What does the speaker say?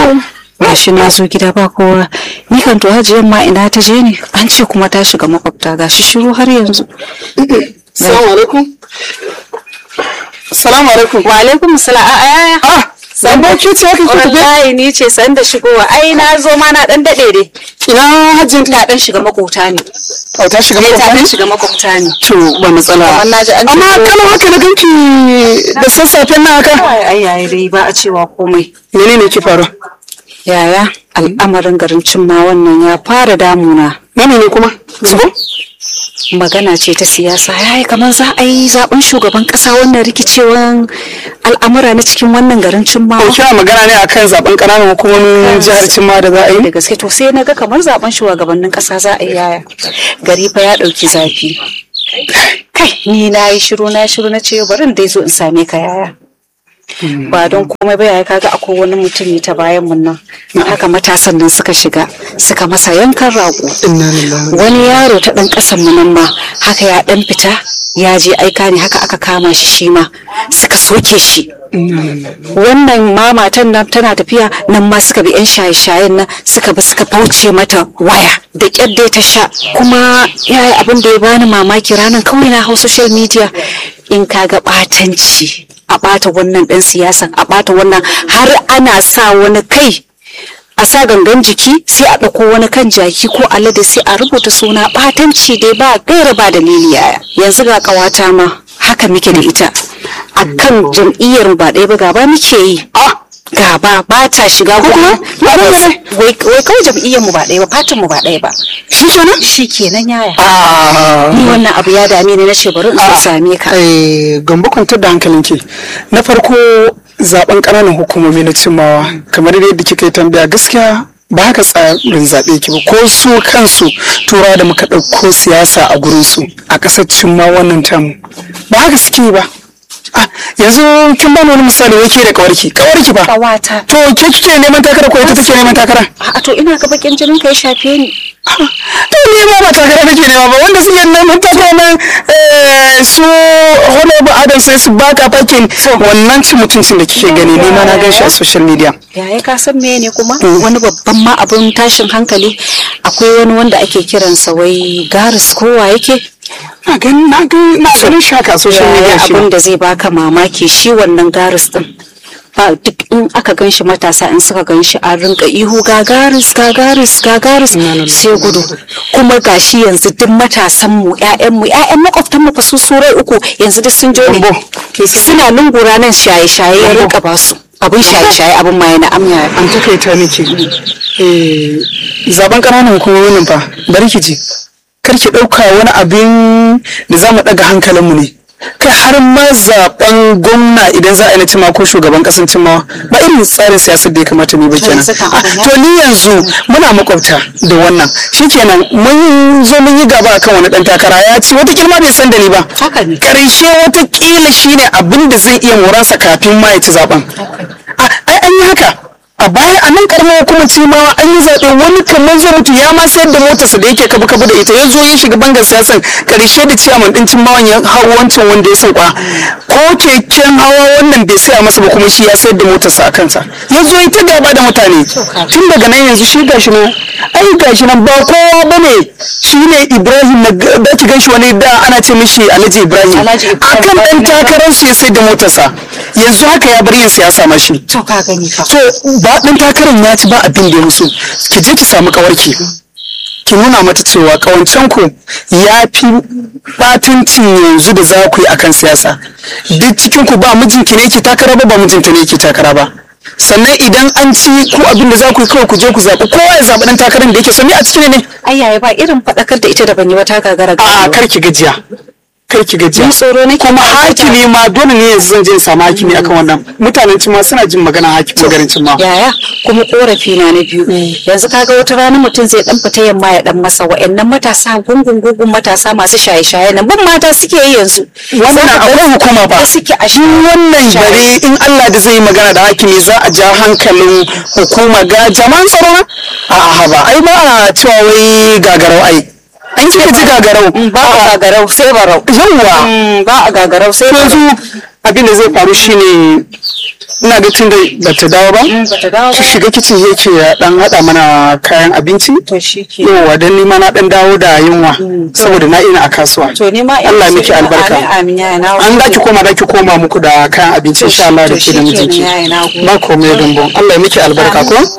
gashi na zo gida ba kowa ni kan to hajiyan ma ina ta je ne an ce kuma ta shiga makwabta gashi shiru har yanzu Salamu alaikum. Salamu alaikum. wa alaikum salam a yaya Ah, Zambo ki ce aka ki tafi? wallahi ni ce san da shigowa ai na zo ma na dan dade dai Ina hajjin ta. ta dan shiga makota ne Oh, ta shiga eh ta dan makwabta? shiga makwabta ne To, ba matsala. Amma na ji an ce Amma ko- kalau haka na ganki da sassafen nan haka. ai ai ai dai ba a cewa komai Menene ke faru? yaya al'amarin garin cimma wannan ya fara damuna Na ne kuma? Zubo? magana ce ta siyasa ya yi kamar za a yi zaben shugaban kasa wannan rikicewan al'amura na cikin wannan garin cimma Ko kina magana ne akan zaben ƙananan hukumomin jihar Cimma da za a da yi? gaske to sai na ga kamar zaben shugabannin kasa za a yi yaya gari fa ya dauki zafi kai ni na yi shiru na yi shiru na ce bari in dai zo in same ka yaya ba don komai ba yaya kaga akwai wani mutum ne ta bayan mun nan haka matasan nan suka shiga suka masa yankan rago Inna lillahi. wani yaro ta ɗan ƙasan mu nan ma haka ya ɗan fita ya je aika ne haka aka kama shi shi ma suka soke shi wannan ma matan nan tana tafiya nan ma suka bi yan shaye-shayen nan suka bi suka fauce mata waya da ƙyar dai ta sha kuma ya yi abin da ya bani mamaki ranar kawai na hau social media in ka ga ɓatanci a ɓata wannan ɗan siyasan a ɓata wannan har ana sa wani kai a sa gangan jiki sai a ɗauko wani kan jaki ko alade sai a rubuta suna ɓatanci dai ba gaira ba dalili yaya yanzu ga ƙawata ma haka muke da ita a kan jam'iyyar ba ɗaya ba gaba muke yi gaba ba ta shiga kuma wai wai kawai jam'iyyar mu ba ɗaya ba fatan mu ba ɗaya ba Shi kenan? shi kenan yaya Ah. ni wannan abu ya dame ni na ce bari in zo same ka Eh, gambo kwantar da hankalinki na farko zaben ƙananan hukumomi na cimmawa kamar yadda kika yi tambaya gaskiya ba haka tsarin zaɓe ki ba ko su kansu tura da muka ɗauko siyasa a gurinsu a ƙasar cimma wannan tamu ba haka suke yi ba Ah, yanzu kin bani wani misali wai ke da kawarki kawarki ba Ƙawata. to ke kike neman takara ko ita take neman takara a to ina ga bakin jinin ka ya shafe ni to ni ma ba takara nake nema ba wanda suke neman takara nan eh, su honorable adam sai su baka fakin wannan cin mutuncin da kike gani ni ma na gan shi a social media yaya ka san me ne kuma wani babban ma abun tashin hankali akwai wani wanda ake kiransa wai garis kowa yake na gan na gan na ganin shi haka a social media shi abin ma. da zai baka mamaki shi wannan garis din ba duk in aka gan shi matasa in suka gan shi an rinka ihu gagaris gagaris gagaris sai gudu kuma gashi yanzu duk matasan mu ƴaƴan mu ƴaƴan makwabtan mu fa su surai uku yanzu duk sun jone Gambo, suna lungura nan shaye shaye ya rinka ba su abin shaye shaye abin ma yana amya an takaita nake eh zaben ƙananan hukumomin fa bari ki ji kar ki ɗauka wani abin da za mu ɗaga hankalinmu ne kai har ma zaben gwamna idan za a yi na cima ko shugaban ƙasan cimawa ba irin tsarin siyasar da ya kamata ne ba kenan yanzu kan Ah, abin ya- to ni yanzu muna makwabta da wannan shikenan mun zo mun yi gaba akan wani ɗan takara ya ci wata ma bai san da ni ba haka ne karshe watakila shine abin da zai iya moransa kafin ma ya ci zaben A- ai an yi haka a baya a nan karamar hukumar cimawa an yi zaɓe wani kamar zai mutu ya ma sayar da motarsa da yake kabu kabu da ita ya zo ya shiga bangar siyasan karshe da ciyaman ɗin cimawan ya hau wancan wanda ya sauka ko keken hawa wannan bai saya masa ba kuma shi ya sayar da motarsa a kansa ya zo ya ta gaba da mutane tun daga nan yanzu shi gashi nan ai gashi nan ba kowa bane shi ne ibrahim na ga- da ki ganshi wani da ana ce mishi alhaji ibrahim Alhaji Ibrahim. akan ɗan takarar su ya sayar da motarsa yanzu haka ya bar yin siyasa ma shi to ka gani fa so ba ɗan takarar ya ci ba abin da ya musu ki je ki samu kawarki ki nuna mata cewa kawancen ku ya fi batuncin yanzu da za ku yi akan siyasa duk cikin ku ba mijinki ne ke takara ba ba mijinta ne ke takara ba sannan idan an ci ku abin da za ku yi kawai ku je ku zaɓi kowa ya zaɓi ɗan takarar da yake so ni a cikin ne ai yaya ba irin faɗakar da ita da ban yi wata gagara a gaba kar ki gajiya kar ki gajiya Ni tsoro nake kuma ba ta- hakimi ma dole ne yanzu zan je in samu hakimi akan wannan mutanen cin ma suna jin magana hakimi garin cin ma yaya kuma korafi na na biyu yanzu kaga wata rana mutum zai dan fita yamma ya dan masa wa'annan matasa gungun gungun matasa masu shaye-shaye nan bin mata suke yi yanzu wannan akwai hukuma ba da suke a shi wannan bare in Allah da zai yi magana da hakimi za a ja hankalin hukuma ga jama'an tsaro na a'a ba ai ba a cewa wai gagarau ai an kika ji gagarau ba a gagarau sai barau yawwa Mm, ba a gagarau sai barau yanzu abin da zai faru shine ina ga tun da bata dawo ba bata dawo ki shiga kicin ya ce ya dan hada mana kayan abinci to shi ke yawa dan nima na dan dawo da yunwa saboda na ina a kasuwa to ni ma Allah miki albarka amin amin yaya na an da ki koma da ki koma muku da kayan abinci insha Allah da ke da to shikenan mijinki yaya na gode. ba komai dumbo Allah ya miki albarka ko